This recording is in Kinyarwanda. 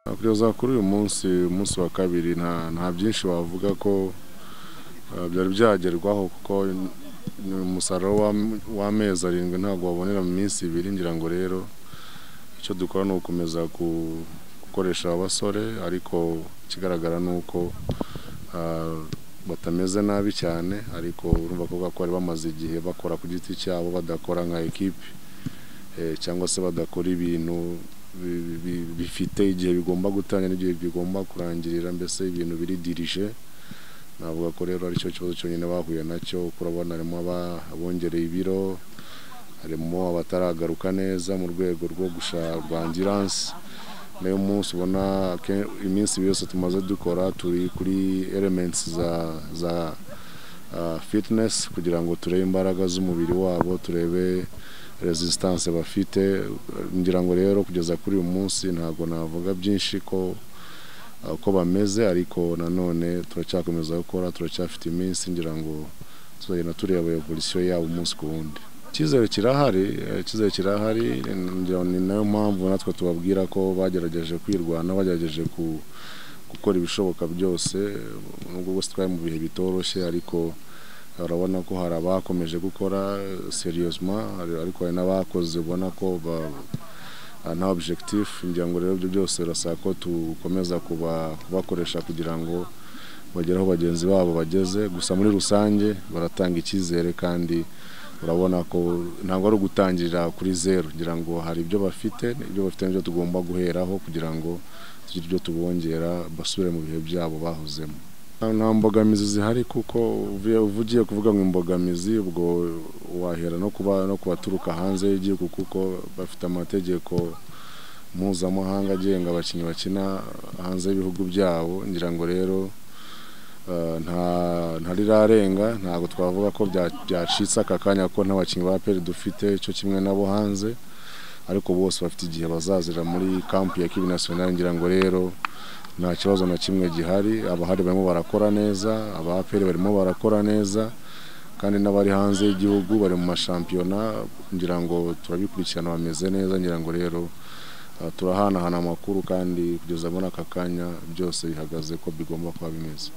kugeza kuri uyu munsi umunsi wa kabiri nta nta byinshi wavuga ko uh, byari byagerwaho kuko umusaruro w'am- w'amezi arindwi ntabwo wabonera mu minsi ibiri ngira ngo rero icyo dukora ni ugukomeza ku- gukoresha abasore ariko ikigaragara ni uko uh, batameze nabi cyane ariko urumva ko kuko bari bamaze igihe bakora ku giti cyabo badakora nka ekipi eh, cyangwa se badakora ibintu bi- bi- bifite igihe bigomba gutangira n'igihe bigomba kurangirira mbese ibintu biri dirije navuga ko rero aricyo kibazo cyonyine bahuye nacyo kuko urabona harimo aba- abongereye ibiro harimo abataragaruka neza mu rwego rwo gushaka angiranse nayo munsi ubona ke- iminsi ibiri yose tumaze dukora turi kuri elements za za ah, fitness kugira ngo turebe imbaraga z'umubiri wabo turebe resistance bafite ngira ngo rero kugeza kuri uyu munsi ntabwo navuga byinshi ko ah, uko bameze ariko nanone turacyakomeza gukora turacyafite iminsi ngira ngo tuzagenda tureba evolution yabo umunsi ku wundi icyizere kirahari eh, icyizere kirahari ngira ngo ni nayo mpamvu natwe tubabwira ko bagerageje kwirwanaho bagerageje ku gukora ibishoboka byose nubwo bose twari mu bihe bitoroshye ariko urabona ko hari abakomeje gukora seriyosima ariko hari n'abakoze ubona ko ba- ah, nta objectif ngira ngo rero ibyo byose birasaba ko dukomeza kuba- kubakoresha kugira ngo bagere aho bagenzi babo bageze gusa muri rusange baratanga icyizere kandi urabona ko ntabwo ari ugutangirira kuri zeru ngira ngo hari ibyo bafite ibyo bafite nibyo tugomba guheraho kugira ngo tugire ibyo tubongera basubire mu bihe byabo bahozemo Nta- nta mbogamizi zihari kuko uvuye- uvugiye kuvuga ngo imbogamizi ubwo wahera no kuba no kubaturuka hanze y'igihugu kuko bafite amategeko mpuzamahanga agenga abakinnyi bakina hanze y'ibihugu byabo ngira ngo rero Uh, nta ntarirarenga ntabwo twavuga ko bya- byacitse aka kanya ko n'abakinnyi ba peri dufite cyo kimwe nabo hanze ariko bose bafite igihe bazazira muri kampu ya kibi nasiyonari ngira ngo rero nta kibazo na kimwe gihari abahari barimo barakora neza aba peri barimo barakora neza kandi n'abari hanze y'igihugu bari mu mashampiyona ngira ngo turabikurikirana bameze neza ngira ngo rero uh, turahanahana amakuru kandi kugeza muri aka kanya byose bihagaze ko bigomba kuba bimeze